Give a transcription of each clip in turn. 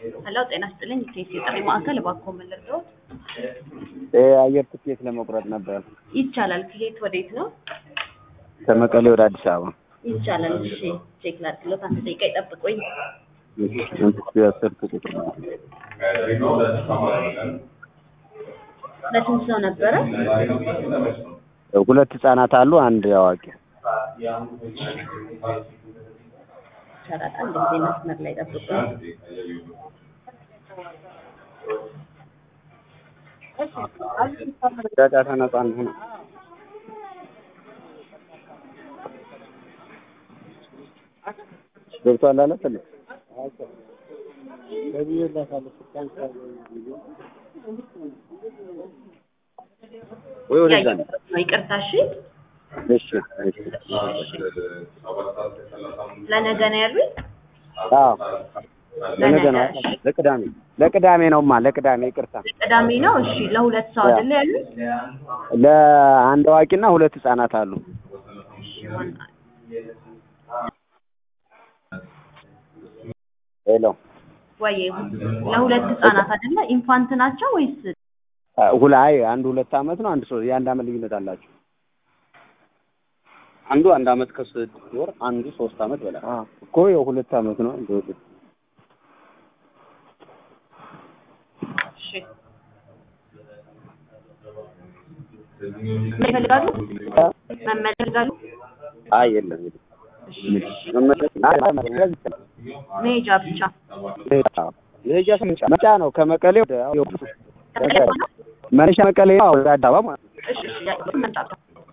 ሄሎ ጤና ይስጥልኝ ቴስ የጥሪ ማዕከል እባክዎ ምን ልርዳዎት? የአየር ትኬት ለመቁረጥ ነበር ይቻላል ከየት ወዴት ነው? ከመቀሌ ወደ አዲስ አበባ። ይቻላል እሺ ቼክ ላድርግሎት አንድ ደቂቃ ይጠብቁኝ ስልክ ቁጥር ነው። ለስንት ሰው ነበረ? ሁለት ህጻናት አሉ፣ አንድ አዋቂ። ይቻላል አንድ ጊዜ መስመር ላይ ጠብቁኝ ጫጫታ ነጻ እንሁን። ገብቷል አለ ትልቅ ወይ ወደዛ ነው። ነው ይቅርታ እሺ እሺ እሺ። ለነገ ነው ያሉኝ አዎ ለነገ ነው። ለቅዳሜ ለቅዳሜ ነውማ ለቅዳሜ ይቅርታ። ቅዳሜ ነው እሺ ለሁለት ሰው አይደለ ያሉኝ ለአንድ አዋቂና ሁለት ህጻናት አሉ። ሄሎ ወይ ለሁለት ህጻናት አይደለ ኢንፋንት ናቸው ወይስ ሁላይ አንዱ ሁለት አመት ነው፣ አንድ ሶስት የአንድ አመት ልዩነት አላቸው። አንዱ አንድ አመት ከስድስት ወር፣ አንዱ ሶስት አመት በላይ እኮ የሁለት አመት ነው። እንደው እሺ ይፈልጋሉ መመለስ ይፈልጋሉ አይ የለም የለም። መሄጃ ብቻ መሄጃ መጫ ነው ከመቀሌ ወደ መነሻ መቀሌ ነው ወደ አዲስ አበባ ማለት ነው። እሺ እሺ ያው መጣጣ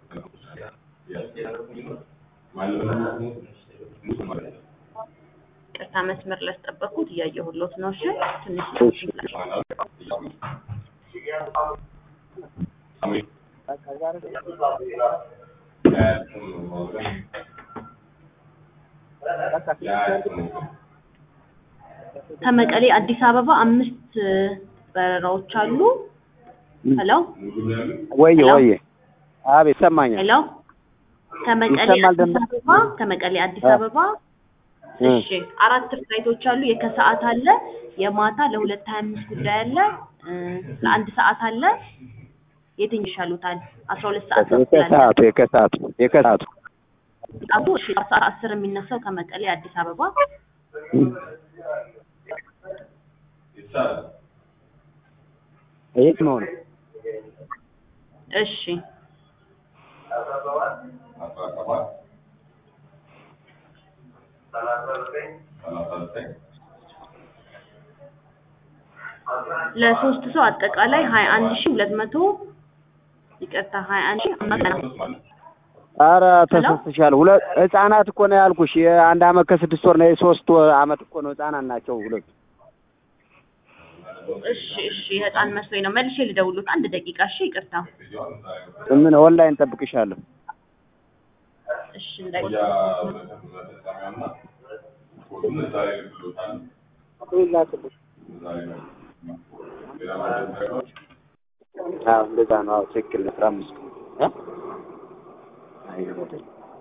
ቅርታ መስመር ላስጠበቅኩት እያየሁሎት ነው። እሺ ትንሽ ከመቀሌ አዲስ አበባ አምስት በረራዎች አሉ። ሄሎ ወየ ወየ አቤት ይሰማኛል። ሄሎ ከመቀሌ ይሰማል አዲስ ደንበኛ? አበባ ከመቀሌ አዲስ አበባ እሺ አራት ፍላይቶች አሉ። የከሰዓት አለ፣ የማታ ለሁለት ሀያ አምስት ጉዳይ አለ፣ እ ለአንድ ሰዓት አለ። የትኛው ይሻሉታል? አስራ ሁለት ሰዓት ተኩል አለ። የከሰዓቱ የከሰዓቱ የከሰዓቱ ሰዓቱ እሺ ሰዓት አስር የሚነሳው ከመቀሌ አዲስ አበባ የት ነው ነው? እሺ ለሶስት ሰው አጠቃላይ ሀያ አንድ ሺህ ሁለት መቶ ይቅርታ ሀያ አንድ ሺህ አምስት መቶ ኧረ ተሳስተሻል። ሁለት ህጻናት እኮ ነው ያልኩሽ። የአንድ አመት ከስድስት ወር ነው የሶስት ወር አመት እኮ ነው ህጻናት ናቸው ሁለቱ። እሺ እሺ ህፃን መስሎኝ ነው። መልሼ ልደውሉት አንድ ደቂቃ እሺ ይቅርታ ምን ኦንላይን ጠብቅሻለሁ። እሺ እንዳይ አዎ እንደዛ ነው። አዎ ትክክል ነው። አስራ አምስት እ አይ ወደ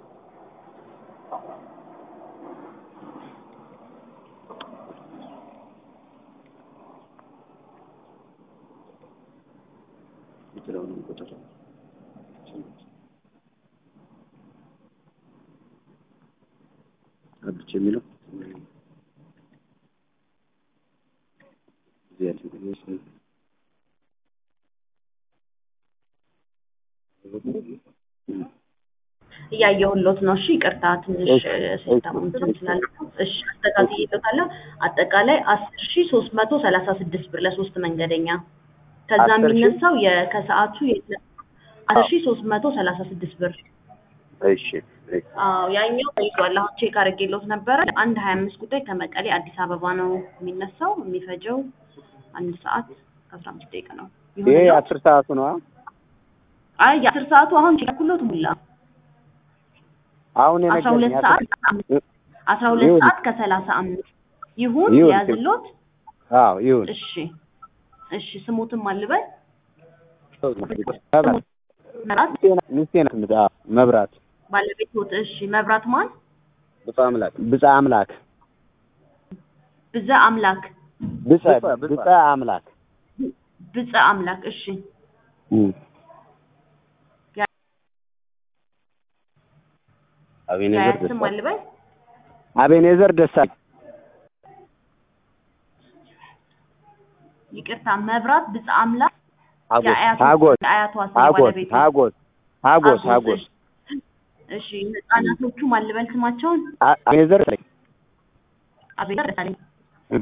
የትኛውንም ቁጥር አብቼ የሚለው እዚህ ያለው እያየሁሎት ነው። እሺ ይቅርታ ትንሽ ሲስተሙ እንትን ስላለ እሺ አስተካክዬ እልዎታለሁ። አጠቃላይ አስር ሺህ ሶስት መቶ ሰላሳ ስድስት ብር ለሶስት መንገደኛ ከዛ አስር ሺህ? የሚነሳው የከሰዓቱ የለ- አስር ሺህ ሶስት መቶ ሰላሳ ስድስት ብር እሺ እሺ። አዎ ያኛው ተይዟል። አሁን ቼክ አድርጌሎት ነበረ። አንድ ሀያ አምስት ጉዳይ ከመቀሌ አዲስ አበባ ነው የሚነሳው። የሚፈጀው አንድ ሰዓት ከአስራ አምስት ደቂቃ ነው። ይሄ ይሁንልዎት? አስር ሰዓቱ ነው። አይ የአስር ሰዓቱ አሁን ቼክ አድርጌሎት ሙላ አሁን አስራ ሁለት የነገረኝ ሰዓት አስራ ሁለት ይሁን። ሰዓት ከሰላሳ አምስት ይሁን ይሁን። ያዝሎት። አዎ ይሁን። እሺ እሺ ስሙትም አልበል መብራት መብራት ሚስቴ ናት የምት- አዎ፣ መብራት ባለቤት ሆት እሺ መብራት ማን ብፁዕ አምላክ ብፁዕ አምላክ ብዛ አምላክ ብፀ ብፀ አምላክ ብፀ አምላክ እሺ እም። አቤኔዘር የአያት ስም ደሳለኝ አልበል አቤኔዘር ደሳለኝ ይቅርታ መብራት ብፀ አምላክ ሀጎስ የአያቷ ሀጎስ የአያቷ ስም ሀጎስ ባለቤቱ ሀጎስ ሀጎስ ሀጎስ እሺ ህጻናቶቹ ማልበል ስማቸውን አ- አቤኔዘር ደሳለኝ አቤት ደሳለኝ እም።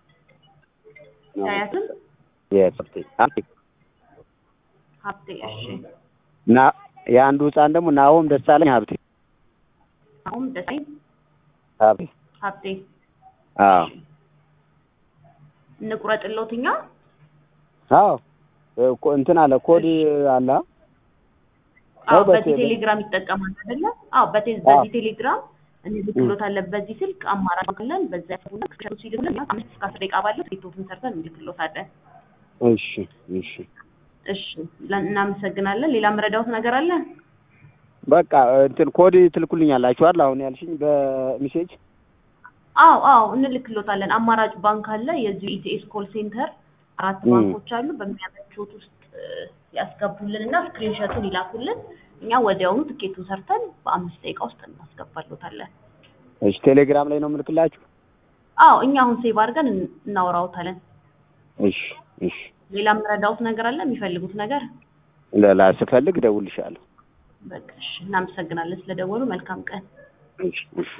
የአያትም የስ ሀብቴ ሀብቴ እሺ ና የአንዱ ህፃን ደግሞ ናሆም ደሳለኝ ሀብቴ አሁን ደሳለኝ ሀብቴ ሀብቴ አዎ እንቁረጥሎት እኛ አዎ እኮ እንትን አለ ኮድ አለ አዎ አዎ፣ በቴሌ- በዚህ ቴሌግራም ይጠቀማል አይደለ? አዎ በቴ- አዎ። በዚህ ቴሌግራም እንልክሎታለን። በዚህ ስልክ አማራጭ ካለን በዛ ያፈውና ከሸሩ ሲልክልን እኛ አምስት እስከ አስር ደቂቃ ባለው ቴቶትን ሰርተን እንልክሎታለን። እሺ እሺ እሺ ለ- እናመሰግናለን። ሌላ መረዳውት ነገር አለ? በቃ እንትን ኮድ ትልኩልኛላችሁ አይደል አሁን ያልሽኝ በሜሴጅ አዎ አዎ እንልክሎታለን። አማራጭ ባንክ አለ። የዚሁ ኢቲኤስ ኮል ሴንተር አራት ም። ባንኮች አሉ። በሚያመቹት ውስጥ እ፣ ያስገቡልን እና ስክሪንሾቱን ይላኩልን። እኛ ወዲያውኑ ትኬቱን ሰርተን በአምስት ደቂቃ ውስጥ እናስገባሎታለን። እሺ ቴሌግራም ላይ ነው የምልክላችሁ አዎ እኛ አሁን ሴቭ አድርገን እን- እናወራውታለን። እሺ እሺ ሌላ የምረዳውት ነገር አለ? የሚፈልጉት ነገር? ሌላ ስፈልግ እደውልልሻለሁ በቃ እሺ፣ እናመሰግናለን ስለደወሉ። መልካም ቀን። እሺ እሺ